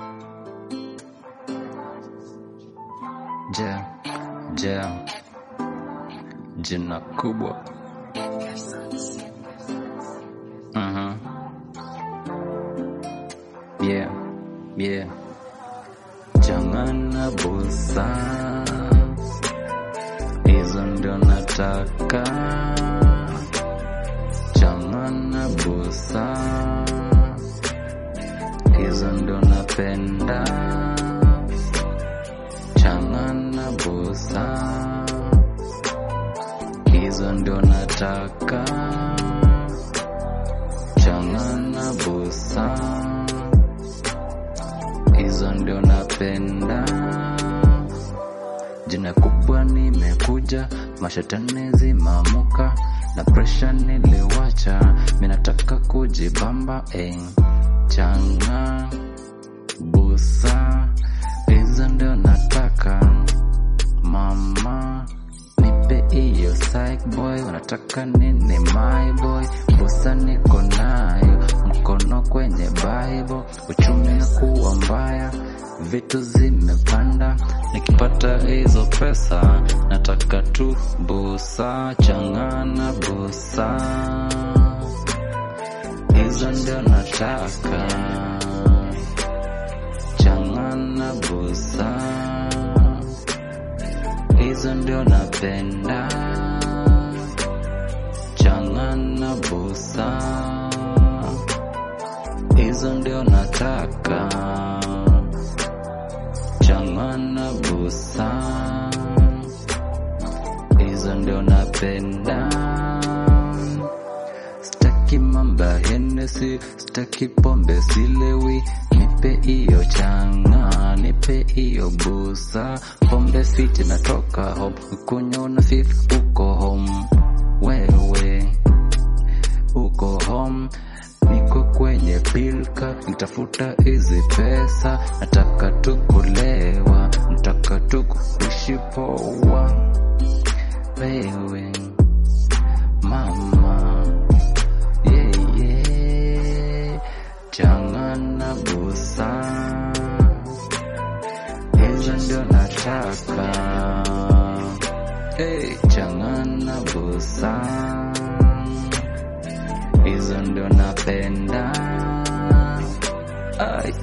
Je, je, jina kubwa. Mhm. Yeah, yeah. Changana busa, hizo ndio nataka. Changana busa, hizo ndio napenda. Changana busa, hizo ndio nataka. Changana busa, hizo ndio napenda. Jina kubwa nimekuja, mashetani zimamuka na presha niliwacha, minataka kujibamba eh. Changa busa, hizo ndio nataka mama nipe hiyo psych boy, unataka nini my boy? Busa niko nayo, mkono kwenye Bible, uchumi kuwa mbaya, vitu zimepanda, nikipata hizo pesa nataka tu busa, changana busa, hizo ndio nataka, changana busa hizo ndio napenda. Changana busa, hizo ndio nataka. Changana busa, hizo ndio napenda. Staki mamba Hennessy, staki pombe silewi, nipe hiyo changa, nipe hiyo busa, pombe fiti natoka home, kunywa na fif uko home, wewe uko home, niko kwenye pilka, nitafuta hizi pesa, nataka tu kulewa, nataka tu kuishi poa, wewe mama yeah, yeah. Changana busa, hizo ndio nataka. Hey, changana busa, hizo ndio napenda. Ay,